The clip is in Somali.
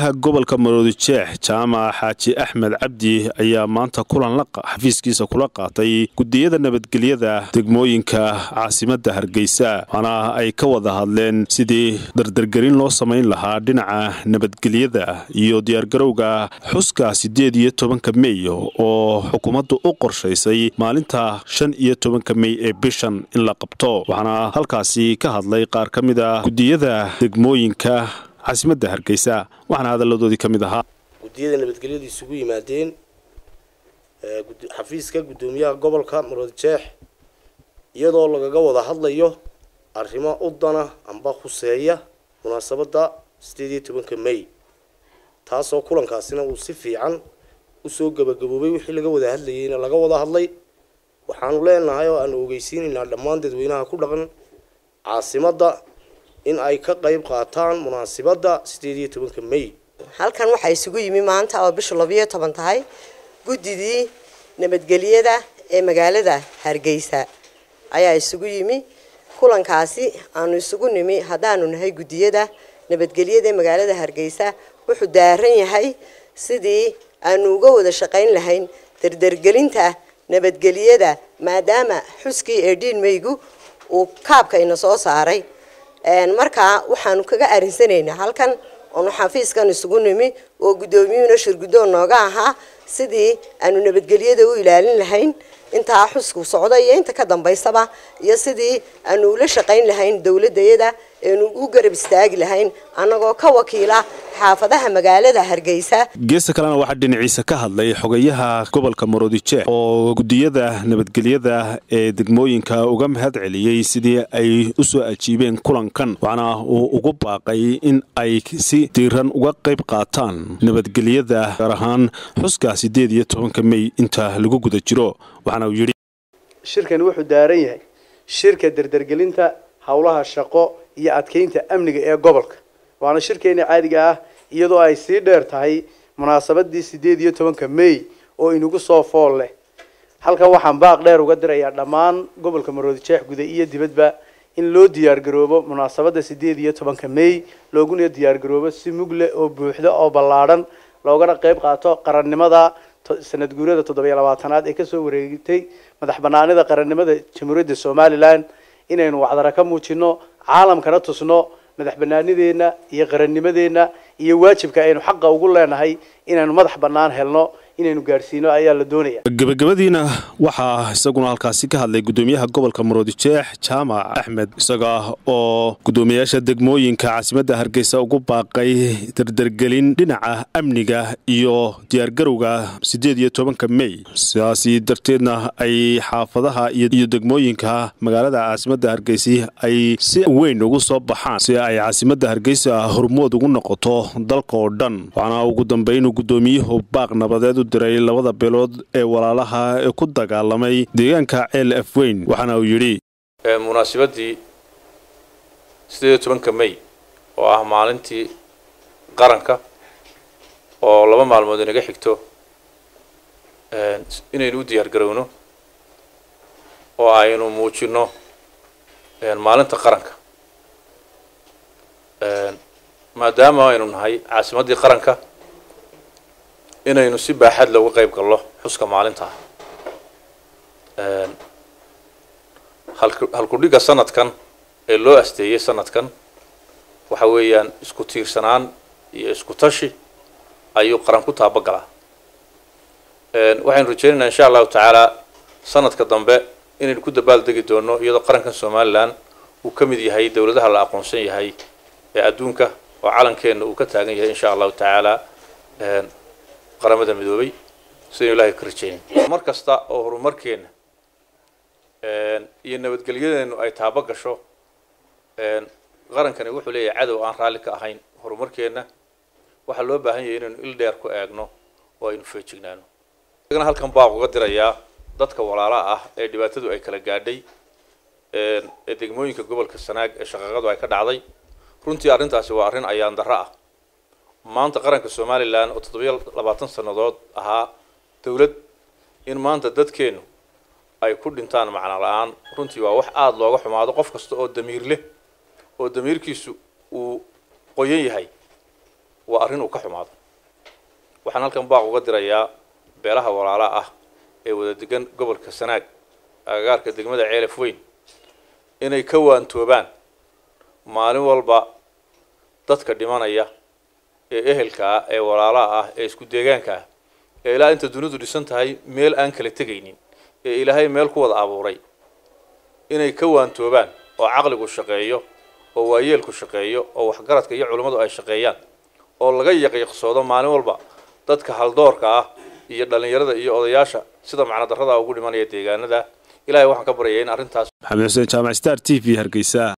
gudoomiyaha gobolka maroodijeex jaamac xaaji axmed cabdi ayaa maanta kulan xafiiskiisa kula qaatay gudiyada nabadgelyada degmooyinka caasimadda hargeysa waana ay ka wada hadleen sidii dardargelin loo samayn lahaa dhinaca nabadgelyada iyo diyaargarowga xuska siddeed iyo tobanka mey oo xukuumaddu u qorshaysay maalinta shan iyo tobanka mey ee bishan in la qabto waxaana halkaasi ka hadlay qaar ka mid a gudiyada degmooyinka caasimadda hargeysa waxaana hadalladoodii ka mid ahaa gudiyada nabadgelyadu isugu yimaadeen xafiiska guddoomiyaha gobolka maroodijeex iyadoo lagaga wada hadlayo arrimo u dana amba khuseeya munaasabadda sideed iyo tobanka may taasoo kulankaasina uu si fiican usoo gabagaboobay wixii laga wada hadlayeyna laga wada hadlay waxaanu leenahay oo aanu ogeysiinaynaa dhammaan dadweynaha ku dhaqan caasimadda in ay ka qayb qaataan munaasibadda sideed iyo tobanka may halkan waxaa isugu yimi maanta oo bishu labiyo toban tahay guddidii nabadgelyada ee magaalada hargeysa ayaa isugu yimi kulankaasi aanu isugu nimi haddaanu nahay guddiyada nabadgelyada ee magaalada hargeysa wuxuu daaran yahay sidii aanu uga wada shaqayn lahayn dardargelinta nabadgelyada maadaama xuskii ee dhiin meygu uu kaabka ina soo saaray markaa waxaanu kaga arinsanaynaa halkan oonu xafiiskan isugu nimi oo guddoomiyuhuna shirguddoon nooga ahaa sidii aanu nabadgelyada u ilaalin lahayn intaa xusku socda iyo inta ka dambaysaba iyo sidii aanu ula shaqayn lahayn dowladayada eenu u garab istaagi lahayn annagoo ka wakiila xaafadaha magaalada hargeysa geesta kalena waxaa dhinaciisa ka hadlay xogayaha gobolka maroodijeex oo gudiyada nabadgelyada ee degmooyinka uga mahad celiyey sidii ay u soo ajiibeen kulankan waxaana uu ugu baaqay in ay si diiran uga qayb qaataan nabadgelyada gaar ahaan xuska siddeed iyo tobanka mey inta lagu guda jiro waxaana uu yidhi shirkani wuxuu daaran yahay shirka dardargelinta howlaha shaqo iyo adkeynta amniga ee gobolka waana shirkeena caadiga ah iyadoo ay sii dheer tahay munaasabadii sideed iyo tobanka may oo inagu soo fool leh halkan waxaan baaq dheer uga dirayaa dhammaan gobolka maroodijeex guda iyo dibadba in loo diyaargaroobo munaasabadda sideed iyo tobanka may looguna diyaargaroobo si mugle oo buuxda oo ballaadhan loogana qayb qaato qarannimada sanad guurada toddobiyo labaatanaad ee kasoo wareegtay madax banaanida qarannimada jamhuuriyadda somalilan inaynu wacdara ka muujino caalamkana tusno madax banaanideenna iyo qarannimadeenna iyo waajibka aynu xaqa ugu leenahay inaynu madax bannaan helno inaynu gaadhsiino ayaa la doonaya gebagabadiina waxaa isaguna halkaasi ka hadlay gudoomiyaha gobolka maroodijeex jaamac axmed isaga oo guddoomiyaasha degmooyinka caasimadda hargeysa ugu baaqay dardargelin dhinaca amniga iyo diyaargarowga siddeed iyo tobanka mey sidaasi darteedna ay xaafadaha iyo degmooyinka magaalada caasimadda hargeysi ay si weyn ugu soo baxaan si ay caasimadda hargeysa hormood ugu noqoto dalka oo dhan waxaana ugu dambeyn uu guddoomiyuhu baaq nabadeed u diray labada beelood ee walaalaha ee ku dagaalamay deegaanka ceel afweyn waxaana uu yidhi munaasabadii sideed iyo tobanka may oo ah maalintii qaranka oo laba maalmood inaga xigto inaynu u diyaar garowno oo aynu muujino maalinta qaranka maadaama aynu nahay caasimaddii qaranka inaynu si baaxad looga qayb gallo xuska maalintaa halkudhigga sanadkan ee loo asteeyey sanadkan waxa weeyaan isku tiirsanaan iyo isku tashi ayuu qaran ku taabagalaa waxaynu rajeynaynaa insha allahu tacaala sanadka dambe inaynu ku dabaaldegi doono iyadoo qarankan somalilan uu ka mid yahay dowladaha la aqoonsan yahay ee adduunka oo calankeenna uu ka taagan yahay insha allahu tacaala qaramada midoobay sidaynu ilahay ka rajeynay mar kasta oo horumarkeenna iyo nabadgelyadeenu ay taabo gasho qarankani wuxuu leeyahay cadow aan raalli ka ahayn horumarkeenna waxaa loo baahan yahay inaynu il dheer ku eegno oo aynu feejignaano isagana halkan baaq uga dirayaa dadka walaala ah ee dhibaatadu ay kala gaadhay ee degmooyinka gobolka sanaag ee shaqaqadu ay ka dhacday runtii arrintaasi waa arrin ayaan darro ah maanta qaranka somalilan oo toddobiyo labaatan sannadood ahaa dowlad in maanta dadkeennu ay ku dhintaan macno la-aan runtii waa wax aada looga xumaado qof kasta oo damiir leh oo damiirkiisu uu qoyan yahay waa arrin uu ka xumaado waxaan halkan baaq uga dirayaa beelaha walaala ah ee wada degan gobolka sanaag agagaarka degmada ceelaf weyn inay ka waantoobaan maalin walba dadka dhimanaya ee ehelka ah ee walaalaha ah ee isku deegaanka ah ee ilaa inta dunidu dhisan tahay meel aan kala tegaynin ee ilaahay meel ku wada abuuray inay ka waantoobaan oo caqligu shaqeeyo oo waayeelku shaqeeyo oo waxgaradka iyo culummadu ay shaqeeyaan oo laga yaqiiqsoodo maalin walba dadka haldoorka ah iyo dhallinyarada iyo odayaasha sida macnodarrada ugu dhimanaya deegaanada ilahay waxaan ka baryayaa in arrintaas maxamed xuseen jaamac star t v hargeysa